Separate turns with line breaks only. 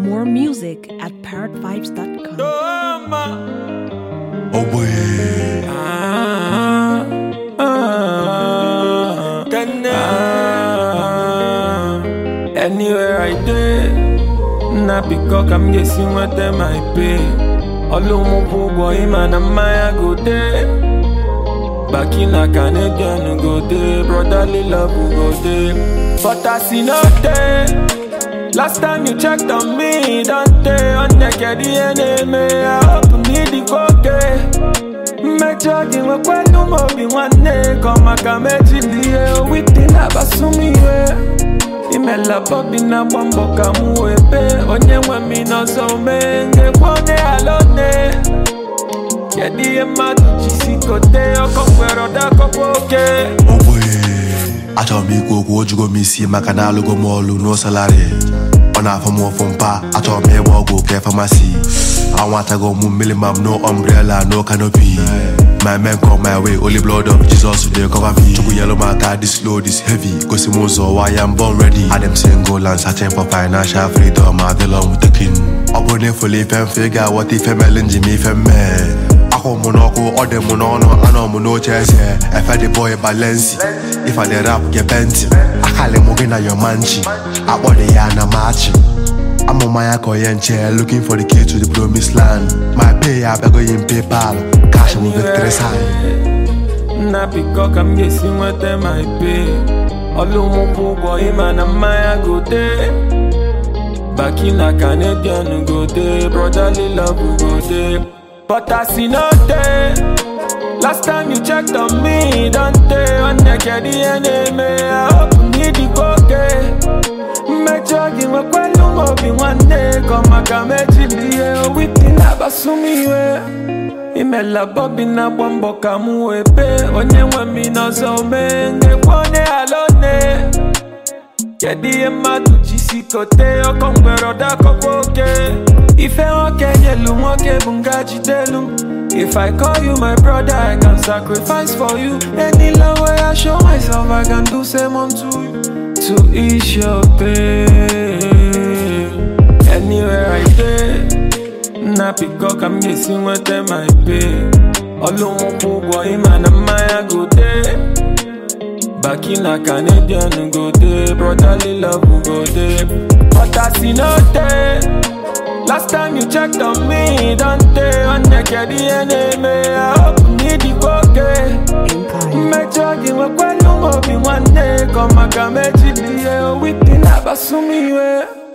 More music at parrotvibes.com.
Oh boy.
Ah, ah, ah. Anywhere I dey, na because I'm guessing what them I pay. Olumupu ụgwọ ịma na mmanya go dey. Baki na Canadian go dey, brotherly love go dey. But as e no dey, last time you checked on me, don't dey on naked enemy. I hope me the okay. mmejọ gị nwekwelu m obi nwanne ka ọ maka mejilie witi na-akpasu m iwe imela bobi na-agba mbọ ka m wee bee onye nwe m n'ọzọ mee ngekwe onye ala one kedu ihe mmadụ jisi kote ọkọ mgbere ọdakọkwa oke
Oh boy. Achọrọ m ikwu okwu ojugo m isi maka na alụgo m ọlụ no salary ọ na-afọ m ụfụ mpa achọrọ m ịgba ọgwụ ke famasi anwatago m mmiri ma m no umbrella no canopy my men come my way only blood of Jesus dey cover me chukwu yellow m aka this load is heavy gosi m ụzọ why I'm born ready adem single and searching for financial freedom adịlọ m the king ọ bụrụ na efole ife mfe ị ga-aghọta ife mere nji m ife mmee akwụ m n'ọkụ ọ dị m n'ọnụ anọ m n'oche eze efe the boy balensi if I dey rap gepe ntị akali m gị na your manchi akpọrọ ya na machi amụma ya ka onye nche looking for the key to the promised land my pay ya abịago in paypal cash m victory sign
nna biko ka m ga-esi nweta ma ipe ọlụmụkwụ ụgwọ ịma na mmanya gote baki na canadian gote brotherly love gote but as e no dey last time you checked on me don dey onneked ihe na-eme ahopụ n'ịdịkwa oke mmejọ gị nwekwelu m obi nwanne ka ọ maka mejilie owiti na-akpasu m iwe imela bobi na-agba mbọ ka m wee bee onye nwe m n'ọzọ mee ngekwe onye ala one kedu ihe mmadụ jisi kote ọkọ mgbere ọdakọkwa oke ife nwoke nyelu nwoke bụ nga jidelu m If I call you my brother, I can sacrifice for you. Any love way I show myself, I can do same unto you. To ease your pain. Anywhere I dey, na pick I'm guessing what them I pay. Olumupu ụgwọ ịma na mmanya go dey. Baki na Canadian go dey, brotherly love go dey. But as e no dey, last time you checked on me, don dey onneked ihe na-eme. I hope n'ịdịkwa oke. mmejọ gị nwekwelu m obi nwanne ka ọ maka mejilie owiti na-akpasu m iwe